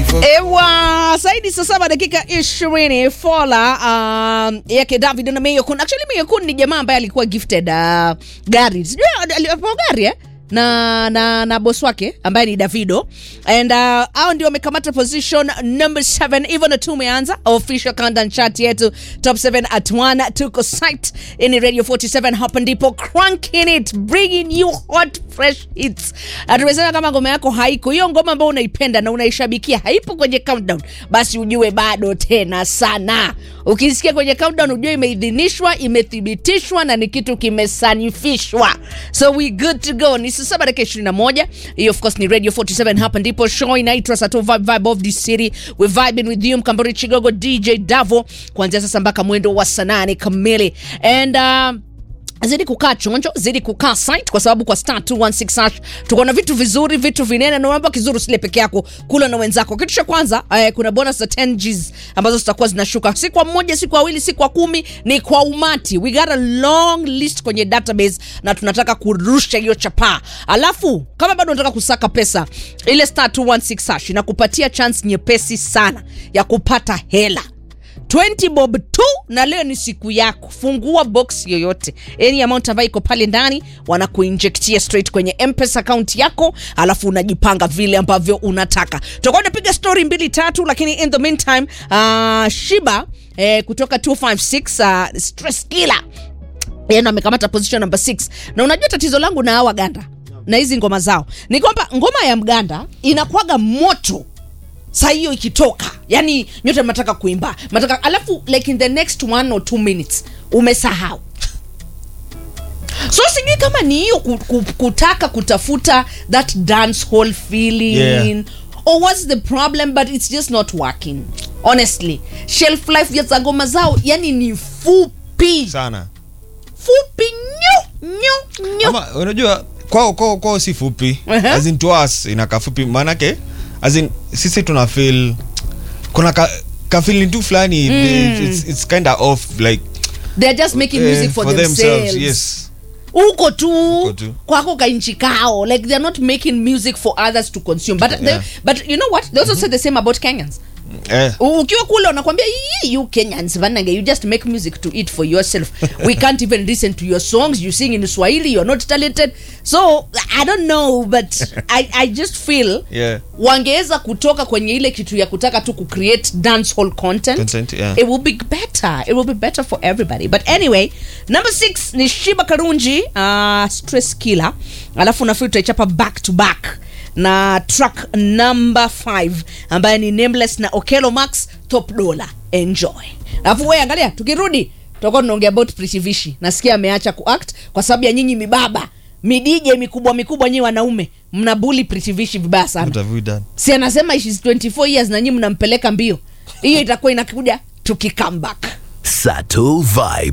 Ewa, saidi saa saba dakika ishirini fola um, yake David na Mayokun. Actually Mayokun ni jamaa ambaye alikuwa gifted uh, gari sijui alipewa gari eh? na na na boss wake ambaye ni Davido and uh, hao ndio wamekamata position number 7 hivyo na tumeanza official countdown chart yetu top 7 at 1 tuko site in radio 47 hapa ndipo cranking it bringing you hot fresh hits tumesema kama ngoma yako haiko hiyo ngoma ambayo unaipenda na unaishabikia haipo kwenye countdown basi ujue bado tena sana ukisikia kwenye countdown ujue imeidhinishwa imethibitishwa na ni kitu kimesanifishwa so we good to go ni saa saba dakika ishirini na moja hiyo of course ni radio 47 hapa ndipo show inaitwa sato vibe, vibe of the city we vibing with you mkambori chigogo dj davo kuanzia sasa mpaka mwendo wa saa nane kamili and uh, zidi kukaa chonjo zidi kukaa site kwa sababu kwa star 216 hash tuko na vitu vizuri vitu vinene na mambo kizuri usile peke yako kula na wenzako kitu cha kwanza eh, kuna bonus za 10 Gs ambazo zitakuwa zinashuka si kwa mmoja si kwa wawili si kwa kumi ni kwa umati we got a long list kwenye database na tunataka kurusha hiyo chapaa alafu kama bado unataka kusaka pesa ile star 216 hash inakupatia chance nyepesi sana ya kupata hela 20 bob tu na leo ni siku yako fungua box yoyote any amount ambayo iko pale ndani wanakuinjektia straight kwenye mpesa account yako alafu unajipanga vile ambavyo unataka tutakuwa tunapiga story mbili tatu lakini in the meantime uh, shiba eh, kutoka 256 uh, stress killer yeye ndo amekamata position number 6 na unajua tatizo langu na hawa ganda na hizi ngoma zao ni kwamba ngoma ya mganda inakuwaga moto saa hiyo ikitoka yani nyote mnataka kuimba mnataka alafu like in the next one or two minutes umesahau so sijui kama ni hiyo ku, ku, kutaka kutafuta that dance hall feeling Yeah. or what's the problem but it's just not working honestly shelf life ya za ngoma zao yani ni fupi sana fupi nyu nyu nyu ama unajua kwao kwao kwao si fupi Uh-huh. as in to us inakaa fupi maanake as in sisi tuna feel kuna ka, ka feeling tu fulani it's, it's kind of off like they're just making eh, music for, themselves, yes huko tu Huko tu. kwako kainchi kao like they're not making music for others to consume but, they, Yeah. but you know what they also say the same about kenyans eh, U- ukiwa kule unakwambia "Yee, you kenyans vanage you just make music to eat for yourself we can't even listen to your songs you sing in swahili you're not talented so i don't know but i, I just feel yeah wangeweza kutoka kwenye ile kitu ya kutaka tu kucreate dance hall content, Content, yeah. it will be better it will be better for everybody but anyway number six ni shiba karunji uh, stress killer alafu nafikiri tutaichapa back to back na track number 5 ambaye ni nameless na okelo max top dollar enjoy alafu we angalia tukirudi tutakuwa tunaongea about pritivishi nasikia ameacha kuact kwa sababu ya nyinyi mibaba midije mikubwa mikubwa nyi wanaume mnabuli pritivishi vibaya sana what have we done si anasema she's 24 years na nyinyi mnampeleka mbio hiyo itakuwa inakuja tukicome back Sato Vibe.